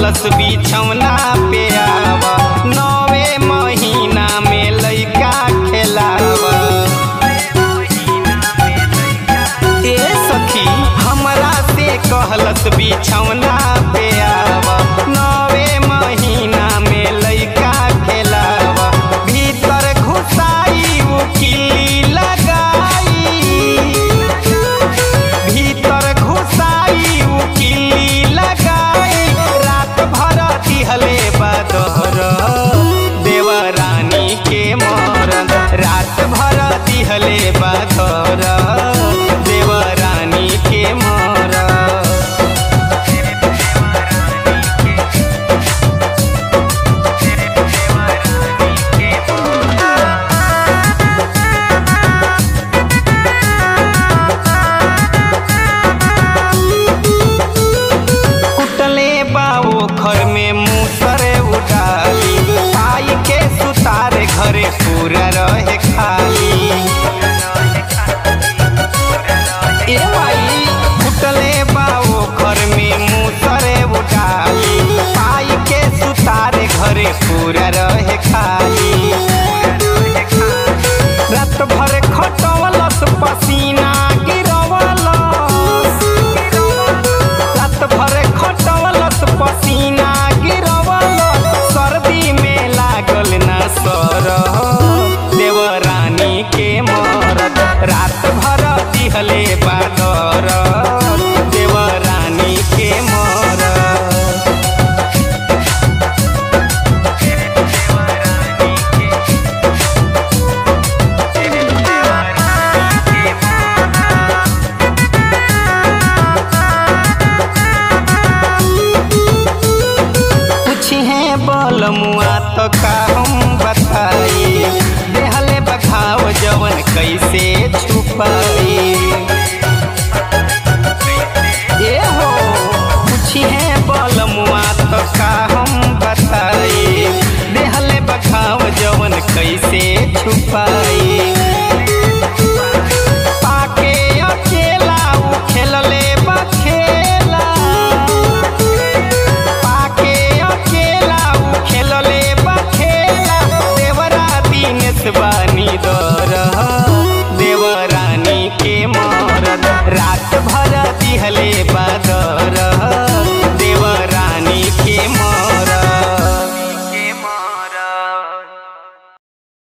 कहलस बिछौना पे आव नवे महीना में लइका खेलावा ए सखी हमरा से कहलस बिछौना पे आव नवे महीना में लइका खेलावा भीतर घुसाई उ किल्ली लगाई भीतर घुसाई उ किल्ली लगाई रात भर दिहले बदहर देवरानी के मरन रात भर दिहले बदहर देवरानी के मरन कुटले बाओ घर में मुसरे उडाली आई के सुतारे घरे पूरा रहे खाली ए भाई कुटले बाओ घर में मुसरे उडाली आई के सुतारे घरे पूरा रहे खाली रात भर खटवलस पसीना गिरवलस रात भर खटवलस पसीना गिरवलस सर्दी में लागल न सर देवरानी के मरद रात भर दिहले बादर देवरानी के मरद पूछे बल मुआ तो का हम बताई देहले बखाव जवन कैसे छुपाई ए हो पूछे बल मुआ तो का हम बताई देहले बखाव जवन कैसे छुपाई